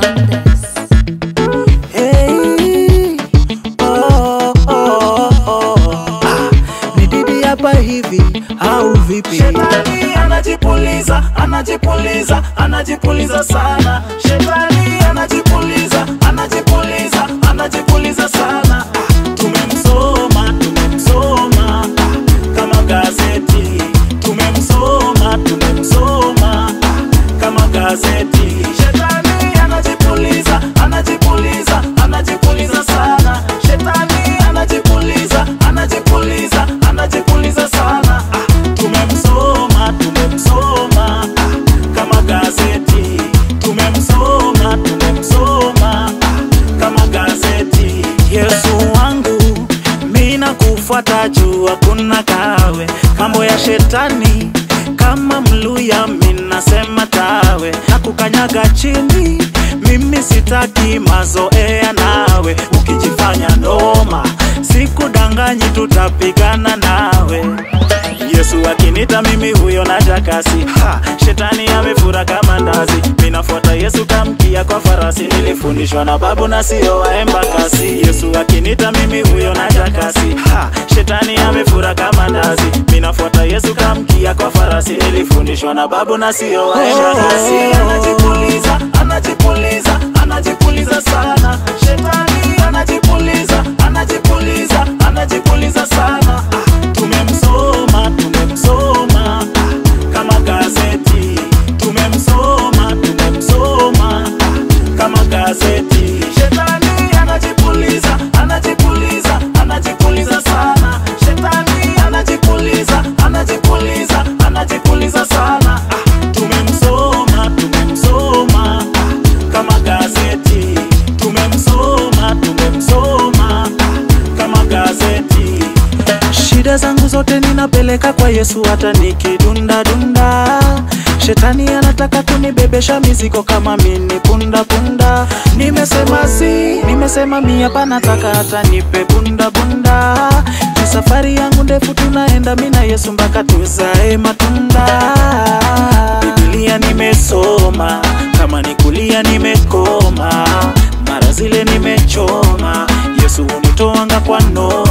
Hey, oh, oh, oh. Ah, ni Didi hapa hivi au vipi? Shetani anajipuliza, anajipuliza, anajipuliza sana. Shetani anajipuliza, anajipuliza, anajipuliza sana. Ah, Tumemsoma, tumemsoma ah, kama gazeti. Tumemsoma, tumemsoma ah, kama gazeti. Shetani anajipuliza, anajipuliza, anajipuliza sana. Shetani anajipuliza, anajipuliza, anajipuliza sana. Ah, Tumemsoma, tumemsoma ah, kama gazeti. Tumemsoma, tumemsoma ah, kama gazeti. Yesu wangu mina kufuata juu hakuna kawe, mambo ya shetani kama mluya minasema tawe na kukanyaga chini. Mimi sitaki mazoea nawe, ukijifanya noma sikudanganyi, tutapigana nawe. Yesu akinita mimi huyo naja kasi ha, shetani amefura kama ndazi, minafuata Yesu kamkia kwa farasi, nilifundishwa na babu na sio waemba kasi. Yesu akinita mimi huyo naja kasi ha, shetani amefura kama ndazi, minafuata Yesu kamkia kwa farasi, nilifundishwa na babu na sio waemba kasi. Anajipuliza, anajipuliza, anajipuliza sana. Shetani anajipuliza, anajipuliza, anajipuliza sana. Ah, Tumemsoma, tumemsoma ah, kama gazeti. Tumemsoma, tumemsoma ah, kama gazeti. Shetani anajipuliza, anajipuliza, anajipuliza sana. Shetani anajipuliza, anajipuliza, anajipuliza sana. Ah, Tumemsoma, tumemsoma ah, kama gazeti. Tumemsoma, tumemsoma ah, kama gazeti. Shida zangu zote ninapeleka kwa Yesu, hata nikidunda dunda. Shetani anataka kunibebesha mizigo kama mini punda punda. Nimesema si, nimesema mi hapa, nataka hata nipe bunda bunda. Ni safari yangu ndefu, tunaenda mi na Yesu mpaka tuzae matunda. Biblia nimesoma, kama ni kulia nimekoma, mara zile nimechoma. Yesu hunitoanga kwa noma